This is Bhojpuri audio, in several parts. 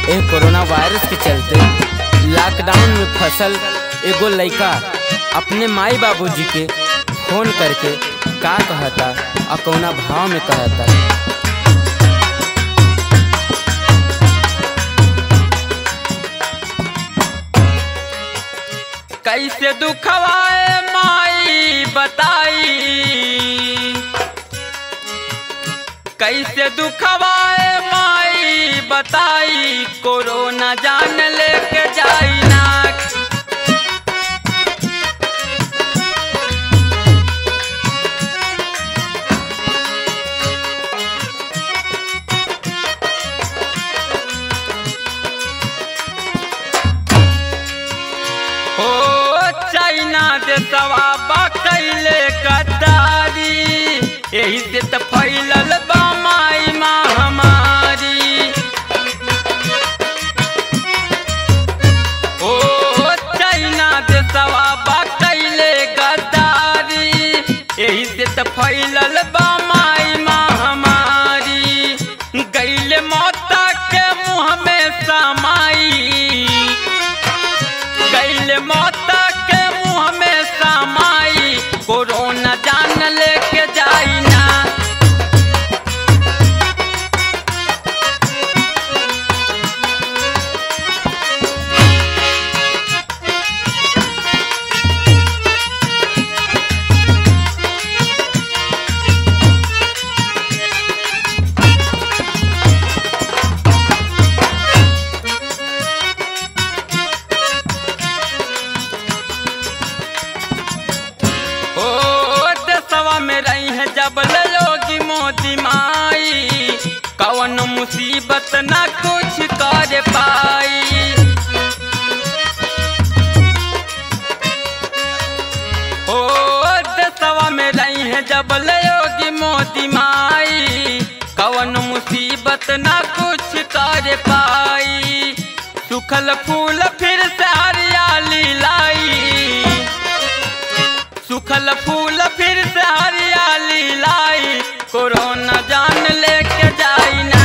ए कोरोना वायरस के चलते लॉकडाउन में फसल एगो लइका अपने माई बाबूजी के फोन करके का कहता और कौना भाव में कहता कैसे दुखवाए माई बताई कैसे दुखवाए माई बताई कोरोना जान लेके जाई ना हो चाइना देशवा बा कैले गद्दारी यही से त फैलल बा माई महामारी ओ चाइना देशवा बा कैले गद्दारी यही से त फैलल बा माई महामारी गैले मौता के मुँह में समाई गैल मौता के मुँह में समाई कोरोना जान लेके जाई ना ओ देशवा में रही है जब लोगी मोदी माई कवन मुसीबत ना कुछ कर पाई ओ देशवा में रही है जब योगी मोदी माई कवन मुसीबत ना कुछ कर पाई सुखल फूल फिर से हरियाली लाई सुखल फूल फिर से हरियाली लाई कोरोना जान लेके जाई ना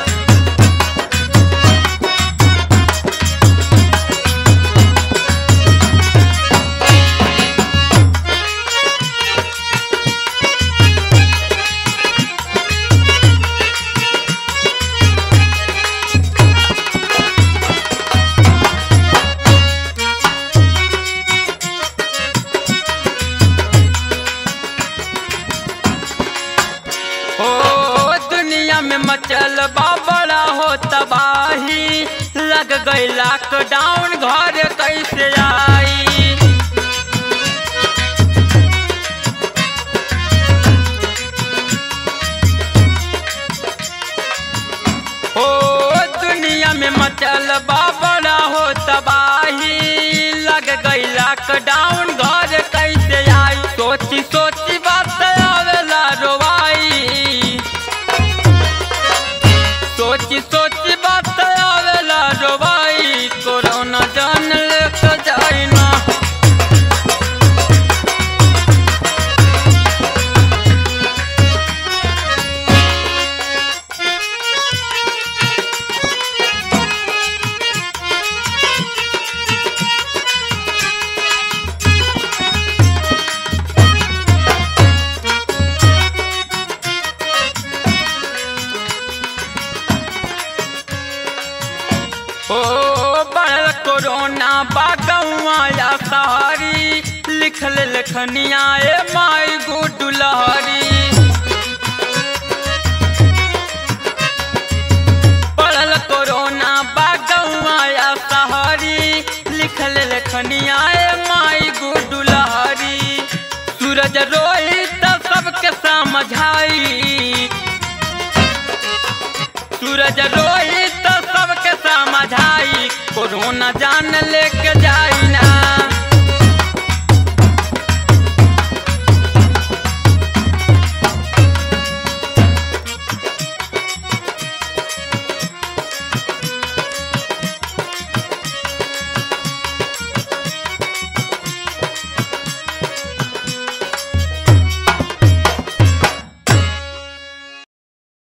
ओ दुनिया में मचल बा बड़ा हो तबाही लग गई लॉकडाउन घर कैसे आई ओ दुनिया में मचल बा बड़ा हो तबाही लग गई लॉकडाउन घर कैसे आई सोची सोची बात आवेला रोवाई सोची सोची बात आवेला रोवाई कोरोना जान लेके जाई ना ओ बड़ कोरोना बागवा या सहारी लिखल लखनिया ए माई गुड लहरी पढ़ल कोरोना बागवा या सहारी लिखल लखनिया ए माई गुड लहरी सूरज रोहित सबके समझाई सूरज रोहित सबके समझाई कोरोना जान लेके जाई